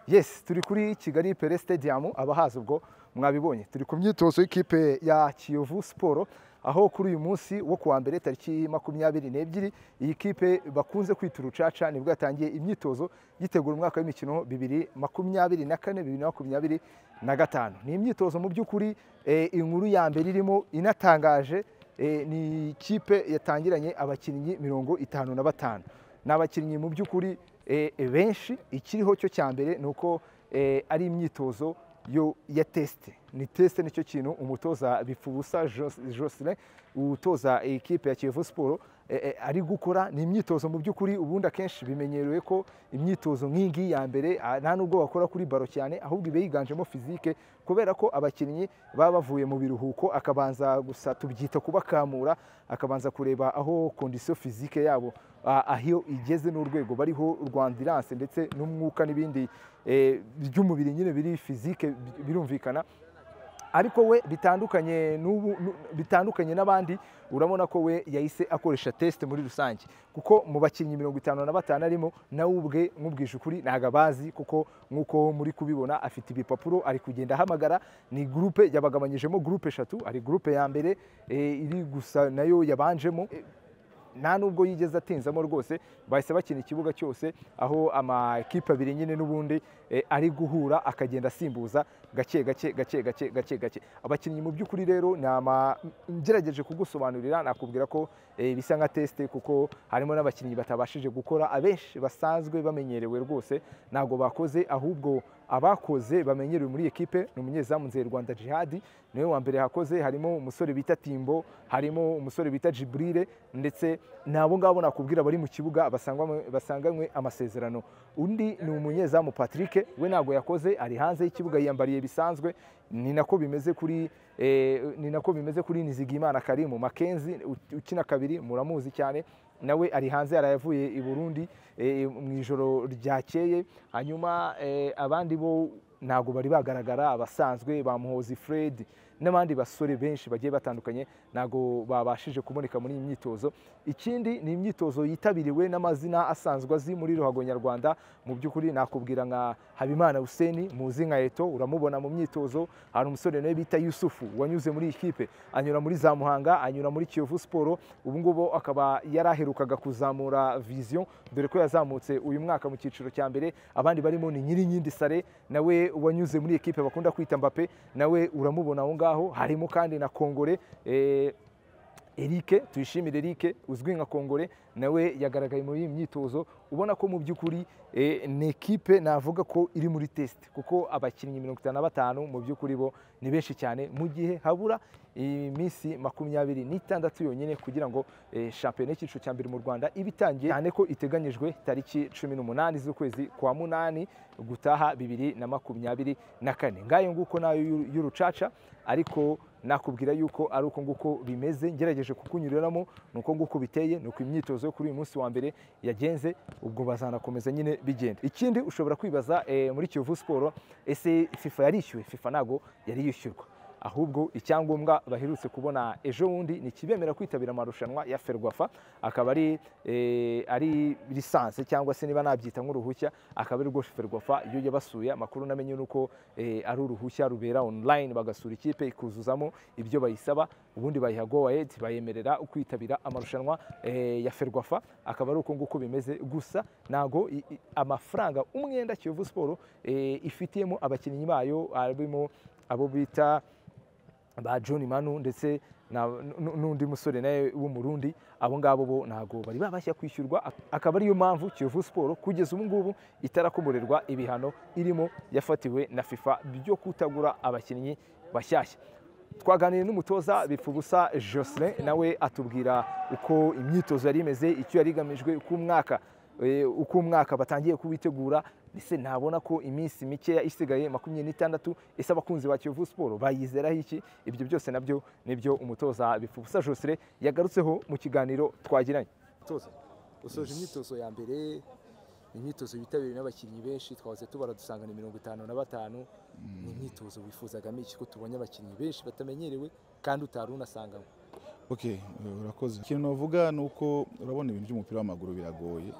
Yes turi kuri Kigali Pele Stadium abahazi ubwo mwabibonye turi ku myitozo y'ikipe ya Kiyovu Sport aho kuri uyu munsi wo kuwa mbere tariki makumyabiri n'ebyiri iyi kipe bakunze kwita urucaca nibwo yatangiye imyitozo yitegura umwaka w'imikino bibiri makumyabiri na kane bibiri na makumyabiri na gatanu ni imyitozo mu by'ukuri eh, inkuru ya mbere irimo inatangaje eh, ni ikipe yatangiranye abakinnyi mirongo itanu na batanu ni abakinnyi mu by'ukuri eh, benshi ikiriho cyo cya mbere ni uko eh, ari imyitozo yo ya tesite ni tesite nicyo kintu umutoza bipfubusa Jos- Jocelyn utoza ikipe ya Kiyovu Sport eh, eh, ari gukora ni imyitozo mu by'ukuri ubundi akenshi bimenyerewe ko imyitozo nk'ingiyi ya mbere ah, nta nubwo bakora kuri baro cyane ahubwo iba yiganjemo fizike kubera ko abakinnyi baba bavuye mu biruhuko akabanza gusa tubyita kubakamura akabanza kureba aho kondisiyo fizike yabo ah, aho igeze n'urwego bariho rwandiranse ndetse n'umwuka n'ibindi eh, by'umubiri nyine biri fizike bi- birumvikana ariko we bitandukanye n'ubu nu- bitandukanye n'abandi urabona ko we yahise akoresha tesite muri rusange kuko mu bakinnyi mirongo itanu na batanu arimo nawe ubwe nkubwije ukuri ntabwo abazi kuko nk'uko muri kubibona afite ibipapuro ari kugenda ahamagara ni gurupe yabagabanyijemo gurupe eshatu hari gurupe ya mbere eh, iri gusa nayo yabanjemo Eh, nta nubwo yigeze atinzamo rwose bahise bakina ikibuga cyose aho amakipe abiri nyine n'ubundi eh, ari guhura akagenda asimbuza gake gake gake gake gake gake abakinnyi mu by'ukuri rero ni ama ngerageje kugusobanurira nakubwira ko eh, bisa nka tesite kuko harimo n'abakinnyi batabashije gukora abenshi basanzwe bamenyerewe rwose ntabwo bakoze ahubwo abakoze bamenyerewe muri ekipe ni umunyezamu Nzeyirwanda Jihad niwe wa mbere hakoze harimo umusore bita Timbo harimo umusore bita Jibril ndetse n'abo ngabo nakubwira bari mu kibuga basangwamo- basanganywe amasezerano undi ni umunyezamu Patrick we ntabwo yakoze ari hanze y'ikibuga yiyambariye bisanzwe ni nako bimeze kuri eh, ni nako bimeze kuri Nizigimana Karimu Mackenzie u- ukina kabiri muramuzi cyane nawe ari hanze yarayavuye i Burundi eh, mu ijoro ryakeye hanyuma eh, abandi bo ntabwo bari bagaragara abasanzwe bamuhozi Fred n'abandi basore benshi bagiye batandukanye ntabwo babashije kuboneka muri iyi myitozo ikindi ni imyitozo yitabiriwe n'amazina asanzwe azi muri ruhago nyarwanda mu by'ukuri nakubwira nka habimana huseni muzi nka eto uramubona mu myitozo hari umusore nawe bita yusufu wanyuze muri iyi kipe anyura muri za muhanga anyura muri kiyovu siporo ubu ngubu akaba yaraherukaga kuzamura viziyo dore ko yazamutse uyu mwaka mu cyiciro cya mbere abandi barimo ni nyirinkindi sare nawe wanyuze muri ekipe bakunda kwita mbape nawe uramubona aho ngaho harimo kandi na kongore eh, Eric tuyishimire Eric uzwi nka Kongore nawe yagaragaye muri iyi myitozo ubona ko mu by'ukuri eh, ni ekipe navuga ko iri muri tesite kuko abakinnyi mirongo itanu na batanu mu by'ukuri bo ni benshi cyane mu gihe habura iminsi makumyabiri n'itandatu yonyine kugira ngo eh, shampiyona y'icyiciro cya mbere mu Rwanda ibe itangiye cyane ko iteganyijwe tariki cumi n'umunani z'ukwezi kwa munani gutaha bibiri na makumyabiri na kane ngayo nguko nayo y'uru- y'urucaca ariko nakubwira yuko ari uko nguko bimeze ngerageje kukunyuriramo ni uko nguko biteye ni uko imyitozo yo kuri uyu munsi wa mbere yagenze ubwo bazanakomeza nyine bigenda ikindi ushobora kwibaza eh, muri kiyovu siporo ese fifa yarishyuwe fifa ntabwo yari yishyurwa ahubwo icyangombwa baherutse kubona ejo bundi ni ikibemera kwitabira amarushanwa ya ferwafa akaba ari eh, ari lisanse cyangwa se niba nabyita nk'uruhushya akaba ari rwo ferwafa iyo yabasuye amakuru namenye ni uko eh, ari uruhushya rubera online bagasura ikipe ikuzuzamo ibyo bayisaba ubundi bayiha go ahead bayemerera kwitabira amarushanwa eh, ya ferwafa akaba ari uko nguko bimeze gusa ntago i- i- amafaranga umwenda kiyovu siporo eh, ifitiyemo abakinnyi bayo harimo abo bita ba John Manu ndetse na- n- n'undi musore nawe w'umurundi abo ngabo bo ntabwo bari babasha kwishyurwa ak- akaba ariyo mpamvu Kiyovu Sport kugeza ubu ngubu itarakomorerwa ibihano irimo yafatiwe na FIFA byo kutagura abakinnyi bashyashya twaganiriye n'umutoza bipfubusa Jocelyn nawe atubwira uko imyitozo yari imeze icyo yari igamijwe uko umwaka eh, uko umwaka batangiye kuwitegura mbese nabona ko iminsi mikeya isigaye makumyabiri n'itandatu ese abakunzi ba kiyovu siporo bayizeraho iki ibyo byose nabyo nibyo umutoza bipfubusa Jocelyn yagarutseho mu kiganiro twagiranye Toza usoje imyitozo ya mbere imyitozo yitabiriwe n'abakinnyi benshi twahoze tubara dusanga ni mirongo itanu na batanu ni imyitozo wifuzagamo iki ko tubonye abakinnyi benshi batamenyerewe kandi utari unasangamo ok eh, urakoze ikintu navuga ni uko urabona ibintu by'umupira w'amaguru biragoye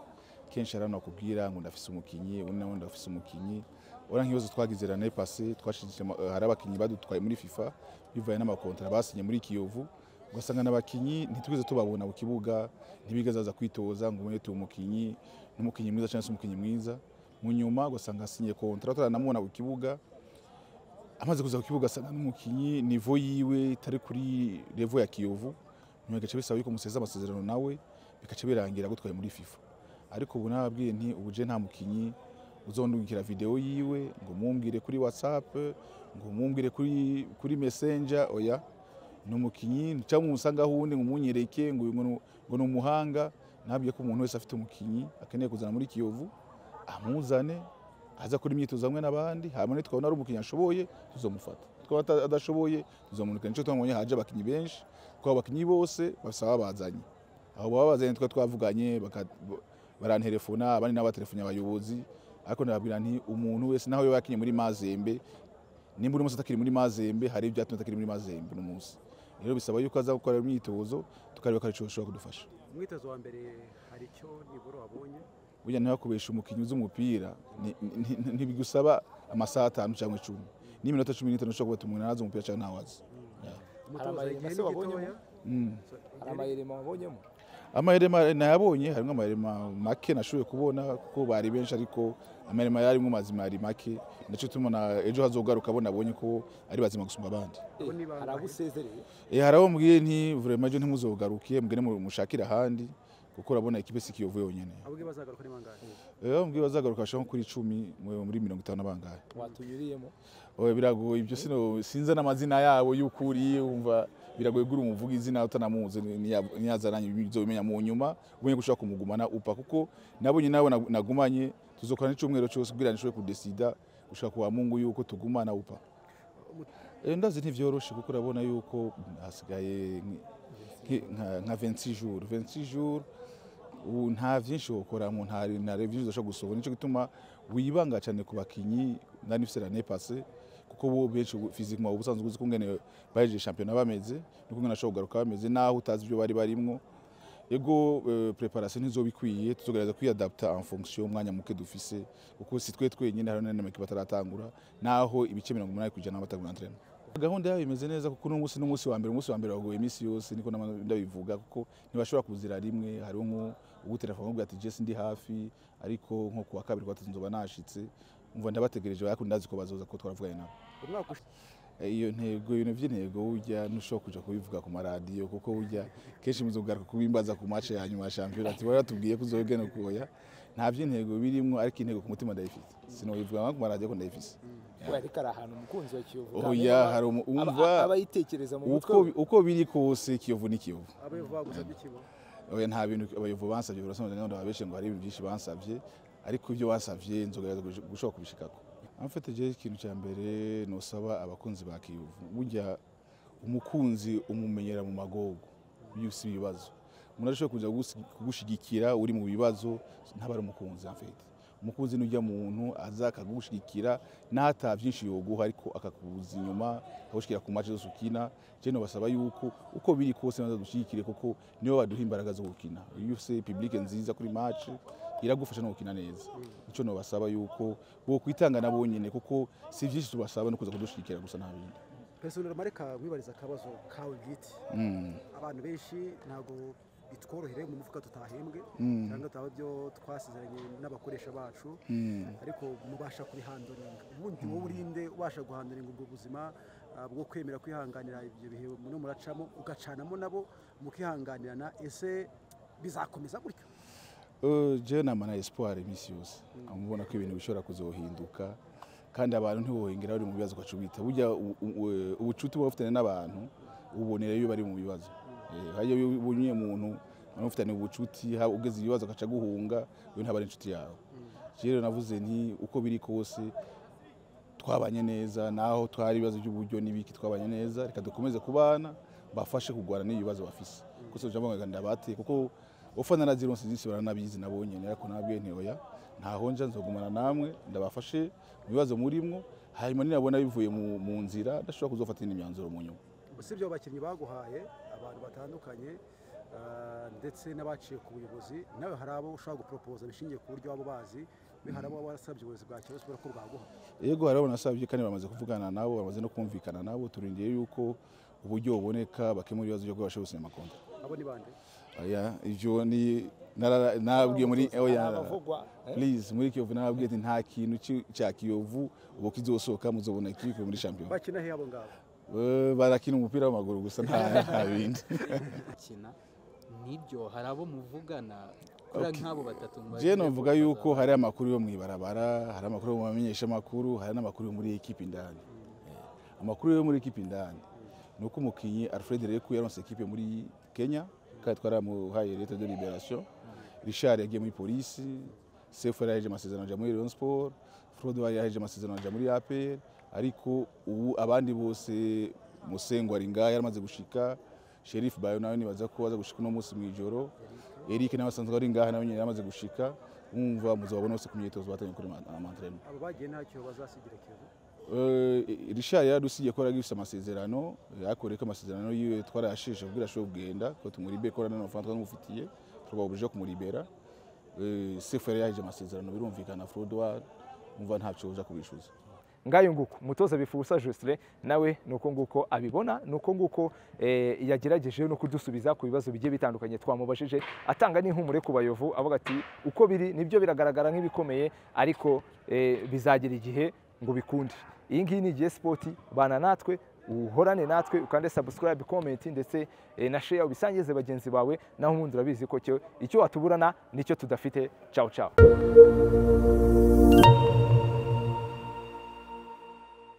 kenshi hari abantu bakubwira ngo ndafise umukinnyi undi nawe ndafise umukinnyi urabona nk'ibibazo twagize rane pase twashinzwe ama- eh, hari abakinnyi badutwaye muri fifa bivaye n'amakontara basinye muri kiyovu ugasanga n'abakinnyi ntitwigeze tubabona ku kibuga ntibigeze baza kwitoza ngo ubone tuye umukinnyi n'umukinnyi mwiza cyangwa se umukinnyi mwiza mu nyuma ugasanga asinye kontara turanamubona ku kibuga amaze kuza ku kibuga asanga n'umukinnyi nivo yiwe itari kuri revo ya kiyovu nyuma bigaca bisaba yuko museza amasezerano nawe bigaca birangira agutwaye muri fifa ariko ubu nababwiye nti ubu je nta mukinnyi uzondungikira videwo yiwe ngo mumbwire kuri whatsapp ngo mumbwire kuri kuri messenger oya ni umukinnyi cyangwa umusangaho uwundi ngo umunyereke ngo uyu ngo ni- ngo ni umuhanga nababwiye ko umuntu wese afite umukinnyi akeneye kuzana muri kiyovu amuzane aza kuri imyitozo hamwe n'abandi hanyuma nitwabona ari umukinnyi ashoboye tuzomufata twaba ata- adashoboye tuzomunika nico twabonye haje abakinnyi benshi twaba abakinnyi bose basaba bazanye aho baba bazanye twa twavuganye baka- baranterefona abandi nabo baterefone abayobozi ariko ndababwira nti umuntu wese naho yaba yakinye muri mazembe nimba uri munsi atakiri muri mazembe hari ibyatumye atakiri muri mazembe uno munsi rero bisaba yuko aza gukora imyitozo tukareba ko hari icyo bashobora kudufasha umwitozo wa mbere hari icyo nibura wabonye burya ntibakubesha umukinnyi uzi umupira ni- ni- ni- ntibigusaba amasaha atanu cyangwa icumi n'iminota cumi n'itanu ushobora kuba umuntu arazi umupira cyangwa ntawe azi umutoza amayeri igihe mashya ni wabonyemo? gitoya Mm. So, igihe hari ni- amayirima wabonyemo amahirema nayabonye harimo amahirema make nashoboye kubona kuko bari benshi ariko amahirema yarimo mazima yari make nacyo tubona ejo hazogaruka bo nabonye ko ari bazima gusumba abandi Eh, Abo ni bangahe? hari abo usezereye Eh, hari abo mubwiye nti vurema ejo ntimuzogaruke mugene mu- mushakire ahandi kuko urabona ikipe si kiyovu yonyine abwe bazagaruka ni bangahe Eh, bamubwiye bazagaruka bashaka nko kuri icumi mu- muri mirongo itanu n'abangahe watunyuriyemo Oya, biragoye ibyo sino sinza n'amazina yabo y'ukuri wumva biragoye gura umuvuga izina utanamuzi niya- niyazaranye bizobimenya mu nyuma umenye gushaka kumugumana upa kuko nabonye nawe nag- nagumanye tuzokorana icyumweru cyose kugira nshobore kudesida gushaka kwa mungu yuko tugumana upa Eh, ndazi ntivyoroshe kuko urabona yuko hasigaye nk- nk- nka- nka 26 jours 26 jours ubu nta vyinshi wokoramo nta nta reviews ushobora gusohora nico gituma wibanga cyane ku bakinyi ndani ifite l'année passée kuko bo benshi ubu- physiquement uba usanzwe uzi kungene bahejeje shampiyona bameze nuko ngene ashobora kugaruka bameze naho utazi ibyo bari barimwo ego eh, preparation ntizoba ikwiye tuzogerageza kwiyadapta en fonction y'umwanya muke dufise kuko si twe twenyine hari n'amakipe ataratangura naho ibice mirongo umunani ku ijana baba batari bwantrena gahunda yabo imeze neza kuko uno munsi n'umunsi wa mbere umunsi wa mbere wagoye iminsi yose niko nama- ndabivuga kuko ntibashobora kuzira rimwe hariho nko ugutelefona ubwira ati jesi ndi hafi ariko nko kuwa kabiri kuwa gatatu nzoba nashitse umva ndabategereje ariko ndazi ko bazoza ko twaravuganye nabo umwaka ushize Eh, iyo ntego ibintu by'intego burya ntushobora kuja kubivuga ku maradiyo kuko burya kenshi muze kugaruka kubimbaza ku mace ya nyuma ya shampiyona ati waratubwiye ko uzogena kuya nta by'intego birimwo ariko intego ku mutima ndayifite sinobivuga nko ku maradiyo ko ndayifise we ariko ari ahantu umukunzi wa kiyovu oya hari umu- umva abayitekereza mu mutwe uko, uko biri kose kiyovu ni kiyovu abayovu bagusabye ikigo oya nta bintu abayovu bansabye birasobanutse ngo ndababeshe ngo hari ibintu byinshi bansabye ariko ibyo bansabye nzogerageza kubish- gushobora kubishikako amfite je ikintu cya mbere nosaba abakunzi ba kiyovu burya umukunzi umumenyera mu magogo iyo si ibibazo umuntu arashobora kuza gusi- kugushigikira uri mu bibazo ntaba ari umukunzi amfite umukunzi nujya muntu aza akagushigikira n'ata byinshi yoguha ariko akakubuza inyuma akagushigikira ku mace zose ukina je nobasaba yuko uko biri kose baza dushyigikire kuko nibo baduha imbaraga zo gukina iyo ufise publike nziza kuri mace iragufasha no gukina neza icyo nobasaba yuko bokwitanga na bonyine kuko si byinshi tubasaba no kuza kudushyigikira gusa nta bindi pesonero mareka nkwibariza akabazo kawe bwite Mm. abantu benshi ntabwo bitworohere mu mufuka tutahembwe Mm. cyangwa tutaba ibyo twasezeranye n'abakoresha bacu Mm. ariko mubasha kubihandoringa ubundi wowe urinde ubasha guhandoringa ubwo buzima ah, bwo kwemera kwihanganira ibyo bihe muno muracamo ugacanamo nabo mukihanganirana ese bizakomeza gutyo Eh, jewe namana espoir iminsi yose amubona ko ibintu bishobora kuzohinduka kandi abantu ntiwohengera bari mu bibazo ugaca ubita burya u- u- u- ubucuti buba bufitanye n'abantu ububonera iyo bari mu bibazo Eh, hariyo iyo ubonye umuntu nawe mufitanye ubucuti haba ugeze ibibazo agaca aguhunga iyo ntaba ari inshuti yawe Jewe rero navuze nti uko biri kose twabanye neza naho twari ibibazo by'uburyo n'ibiki twabanye neza reka dukomeze kubana bafashe kurwana n'ibibazo bafise gusa ujambo ndabateye kuko ufana na zironse zisi baranabizi nabonye ariko nabwiye nti oya ntaho nja nzogumana namwe ndabafashe mu bibazo murimwo hanyuma ninabona bivuye mu, mu nzira ndashobora kuzofata indi myanzuro mu nyuma usibye abo bakinnyi baguhaye aba abantu batandukanye ah, ndetse n'abaciye ku buyobozi nawe hari abo ushobora guporopoza bishingiye ku buryo waba ubazi we hari abo waba warasabye ubuyobozi bwa kiyovu kubera ko bwaguha yego harabo nasabye kandi bamaze kuvugana nabo bamaze no kumvikana nabo turindiye yuko uburyo buboneka bakemura ibibazo byo kubasha gusinya amakonta abo ni bande Oya, ibyo ni narara- nabwiye muri oya abavugwa please muri kiyovu nababwiye ati nta kintu ki- cya kiyovu ubu kizosohoka muzobona ikipe muri shampiyona bakina he abo ngabo Eh, barakina umupira w'amaguru gusa nta nta bindi gukina nibyo hari abo muvugana kuri Okay. nk'abo batatu mubajije je novuga kubaza. yuko hari amakuru yo mwibarabara hari amakuru yo mu bamenyeshamakuru hari n'amakuru yo muri ekipe indani Eh, amakuru yo muri ekipe indani ni uko umukinnyi alfred reku yaronse ekipe muri kenya kandi twaramuhaye leta de liberation richard yagiye muri polisi sefu yari yaheje amasezerano ajya muri rayon sport frode yari yaheje amasezerano ajya muri apr ariko ubu abandi bose musengo ari ngaho yaramaze gushika sherifu bayo nawe nibaza ko aza gushika uno munsi mu ijoro eric nawe asanzwe ari ngaha nawe nyine yaramaze gushika mwumva muzababona bose ku myitozo batangije kuri amatreno abo bagiye nta kiyovu bazasigira kiyovu richard yaradusigiye ko yaragifise amasezerano yakoreye ko amasezerano yiwe twarayasheshe kugira ashobore kugenda ko tumuribere ko nanafana twamufitiye twababujije kumuribera Eh, sefu yari yaheje amasezerano birumvikana frodwa umva ntacyo uja kubishuza ngayo nguko umutoza bifuza Justin nawe nuko nguko abibona nuko nguko eh, yagerageje no kudusubiza ku bibazo bigiye bitandukanye twamubajije atanga n'impumure ku bayovu avuga ati uko biri nibyo biragaragara nk'ibikomeye ariko eh, bizagira igihe ngo bikunde iyi ngiyi ni igihe sipoti bana natwe uhorane natwe ukande subscribe comment ndetse eh, na share ubisangize bagenzi bawe naho ubundi urabizi ko cyo- icyo watuburana nicyo tudafite ciao ciao